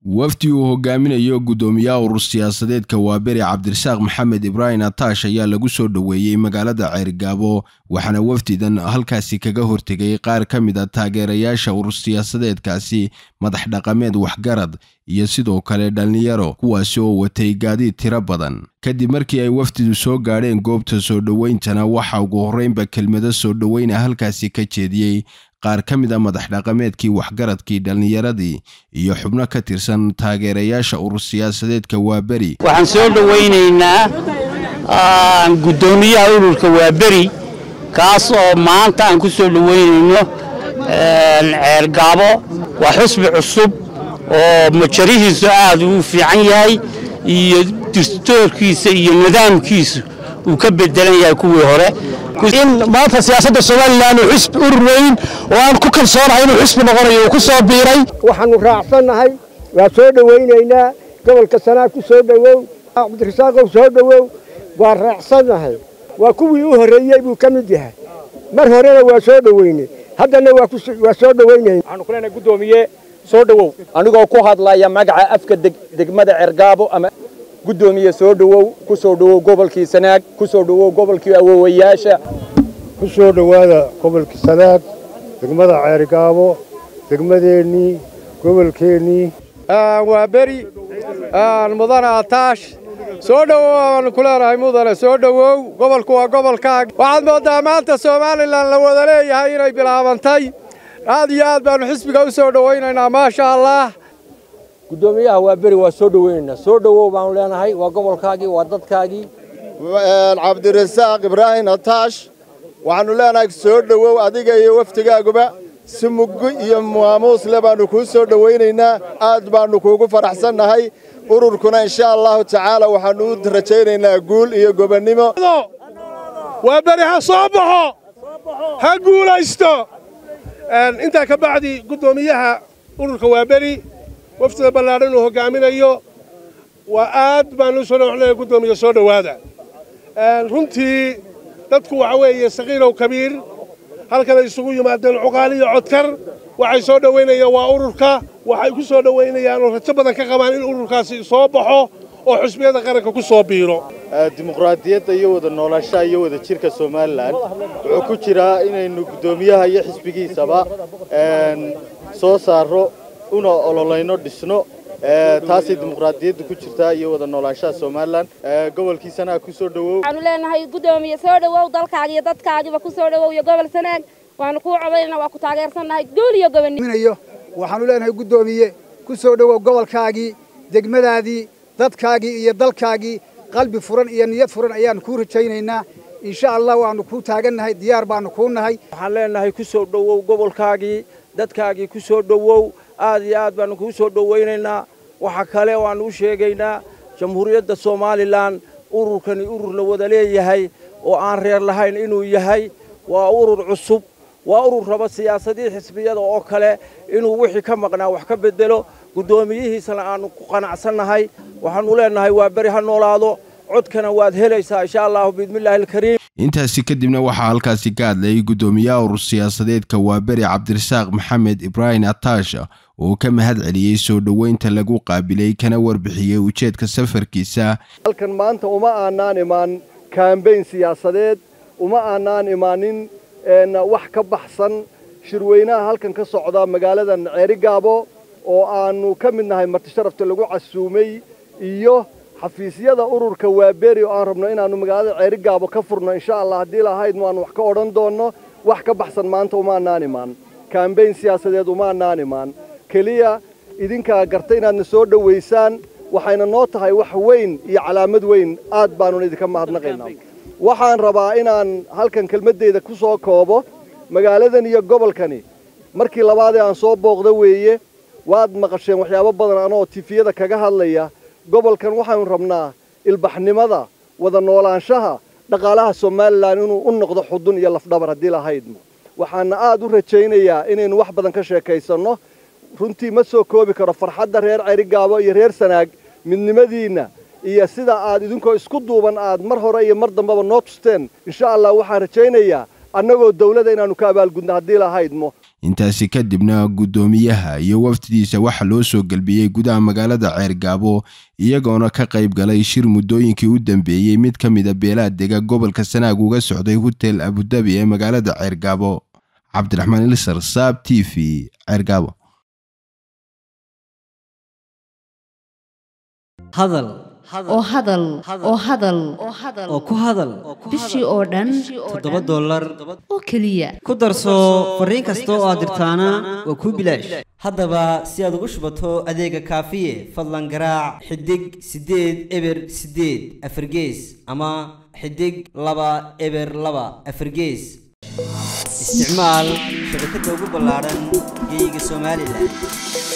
wafdi uu hogaaminayo guddoomiyaha urur siyaasadeedka waaberi cabdirasaaq maxamed ibraahim ataash ayaa lagu soo dhoweeyey magaalada ceerigaabo waxaana wafdidan halkaasi kaga hortegay qaar ka mid a taageerayaasha urur siyaasadeedkaasi madax dhaqameed waxgarad iyo sidoo kale dhallinyaro kuwaasi oo watay gaadiid tiro badan kadib markii ay wafdidu soo gaadheen goobta soo dhoweyntana waxa ugu horreynba kelmado soo dhoweyna halkaasi ka jeediyey qaar ka mid a madax dhaqameedkii waxgaradkii dhallinyaradii iyo xubno ka tirsan taageerayaasha urur siyaasadeedka waaberi waxaan soo dhowaynaynaa guddoomiyaha ururka waaberi kaas oo maanta aan ku soo dhowaynayno ceergaabo waa xusbi cusub oo majarihiisu aad uu fiican yahay iyo distoorkiisa iyo nidaamkiisu uu ka bedelan yahay kuwii hore in maanta siyaasadda somalilan uu xisbi urur weyn oo aan ku kalsoonahay inuu xisbi noqonayo uu ku soo biiray waxaannu raacsannahay waa soo dhowaynaynaa gobolka sanaa ku soo dhowow cabdirasaaqow soo dhowow waa raacsannahay waa kuwii u horreeyey buu ka mid yahay mar horena waa soo dhoweynay haddana waa soo dhowaynayna waxaanu ku leenahay guddoomiye soo dhowow anigoo ku hadlaya magaca afka degmada cergaabo ama guddoomiye soo dhowow ku soo dhowow gobolkii sanaag ku soo dhowow gobolkii awoowayaasha ku soo dhowaada gobolkii sanaag degmada ceerigaabo degmadeennii gobolkeennii waa beri mudane ataash soo dhowow aanu ku leenahay mudane soo dhowow gobolku waa gobolkaaga waxaad mooddaa maanta somalilan la wada leeyahay inay bilaabantay aad iyo aad baannu xisbiga u soo dhowaynaynaa maasha allah guddoomiyaha waa beri waa soo dhoweynaynaa soo dhowow baanu leenahay waa gobolkaagii waa dadkaagii cabdirasaaq ibraahim ataash waxaannu leenahay soo dhowow adiga iyo wafdigaaguba si muggo iyo maamuusle baannu kuu soo dhowaynaynaa aad baannu kuugu faraxsannahay ururkuna insha allahu tacaala waxaannu u rajaynaynaa guul iyo gobonnimo waa beri ha soo baxo ha guulaysto intaa ka bacdi guddoomiyaha ururka waa beri wafdida ballaadhan uu hoggaaminayo waa aad baannu soo dhowxnaya guddoomiya soo dhowaada runtii dadku waxa weeye sakiirow kabiir halkanay isugu yimaadeen cuqaal iyo codkar waxay soo dhowaynayaan waa ururka waxay ku soo dhowaynayaan oo rajo badan ka qabaan in ururkaasi soo baxo oo xusbiyada qaranka ku soo biiro dimuqraadiyadda iyo wada noolaanshaha iyo wada jirka somalilan wuxuu ku jiraa inaynu guddoomiyaha iyo xisbigiisaba soo saarro una ololayno dhisno taasay dimuqraadiyadda ku jirtaa iyo wada noolaanshaha somalilan gobolkii sanaag ku soo dhowow waxaanu leenahay guddoomiye soo dhowow dalkaaga iyo dadkaagiiba ku soo dhowow iyo gobol sanaag waanu kuu codaynaa waa ku taageersannahay guul iyo gobonnimo waxaanu leenahay guddoomiye ku soo dhowow gobolkaagii degmadaadii dadkaagii iyo dalkaagii qalbi furan iyo niyad furan ayaannu kuu rajaynaynaa insha allah waannu kuu taagannahay diyaar baannu kuu nahay waxaan leenahay ku soo dhowow gobolkaagii dadkaagii ku soo dhowow aad iyo aad baannu kuu soo dhowaynaynaa waxa kale waannu u sheegaynaa jamhuuriyadda somalilan ururkani urur la wada leeyahay oo aan reer lahayn inuu yahay waa urur cusub waa urur raba siyaasadii xisbiyada oo kale inuu wixii ka maqnaa wax ka beddelo guddoomiyihiisana aannu ku qanacsannahay waxaannu leenahay waa beri ha noolaado codkana waad helaysaa insha allahu biidmillaahi alkariim intaasi kadibna waxaa halkaasi ka hadlayay guddoomiyaha urur siyaasadeedka waaberi cabdirasaaq maxamed ibraahim ataash oo ka mahad celiyey soo dhoweynta lagu qaabilay kana warbixiyey ujeedka safarkiisa halkan maanta uma aanaan imaan kaambeyn siyaasadeed uma aanaan imaanin wax ka baxsan shirweynaha halkan ka socda magaaladan ceerigaabo oo aannu ka mid nahay martisharafta lagu casuumay iyo xafiisyada ururka waaberi oo aan rabno inaannu magaalada ceerigaabo ka furno insha allah haddii lahaydnu aanu wax ka odhan doonno wax ka baxsan maanta umaanaan imaan kaambeyn siyaasadeed umaanaan imaan keliya idinkaa garta inaadna soo dhowaysaan waxayna noo tahay wax weyn iyo calaamad weyn aad baannuna idinka mahadnaqaynaa waxaan rabaa inaan halkan kelmaddayda ku soo koobo magaaladan iyo gobolkani markii labaadee aan soo booqda weeye waad maqasheen waxyaabo badan anoo tifiyada kaga hadlaya gobolkan waxaanu rabnaa ilbaxnimada wada noolaanshaha dhaqaalaha somalilan inuu u noqdo xudun iyo lafdhabar haddii lahaydmo waxaana aad u rajaynayaa inaynu wax badan ka sheekaysanno runtii ma soo koobi karo farxadda reer cerigaabo iyo reer sanaag midnimadiinna iyo sida aad idinkoo isku duuban aad mar hore iyo mar dambeba noo tusteen insha allah waxaan rajaynayaa annagoo dawladda inaannu ka abaalgudno haddii lahaydmo intaasi kadibna guddoomiyaha iyo wafdidiisa waxaa loo soo gelbiyey gudaha magaalada ceergaabo iyagoona ka qayb galay shir muddooyinkii u dambeeyey mid ka mida beelaha dega gobolka sanaag uga socday hotel abudabi ee magaalada ceergaabo cabdiraxmaan ilisar saab t v ceergaabo hadal oo hadal oo hadal oo ku hadal bishii oo dhan toddoba dollar oo keliya ku darso fariin kasta oo aad dirtaana waa kuu bilaash haddaba si aad ugu shubato adeega kaafiye fadlan garaac xidig siddeed eber siddeed afargees ama xidig laba eber laba afargees isticmaal shabakadda ugu ballaadhan geeyiga somalilan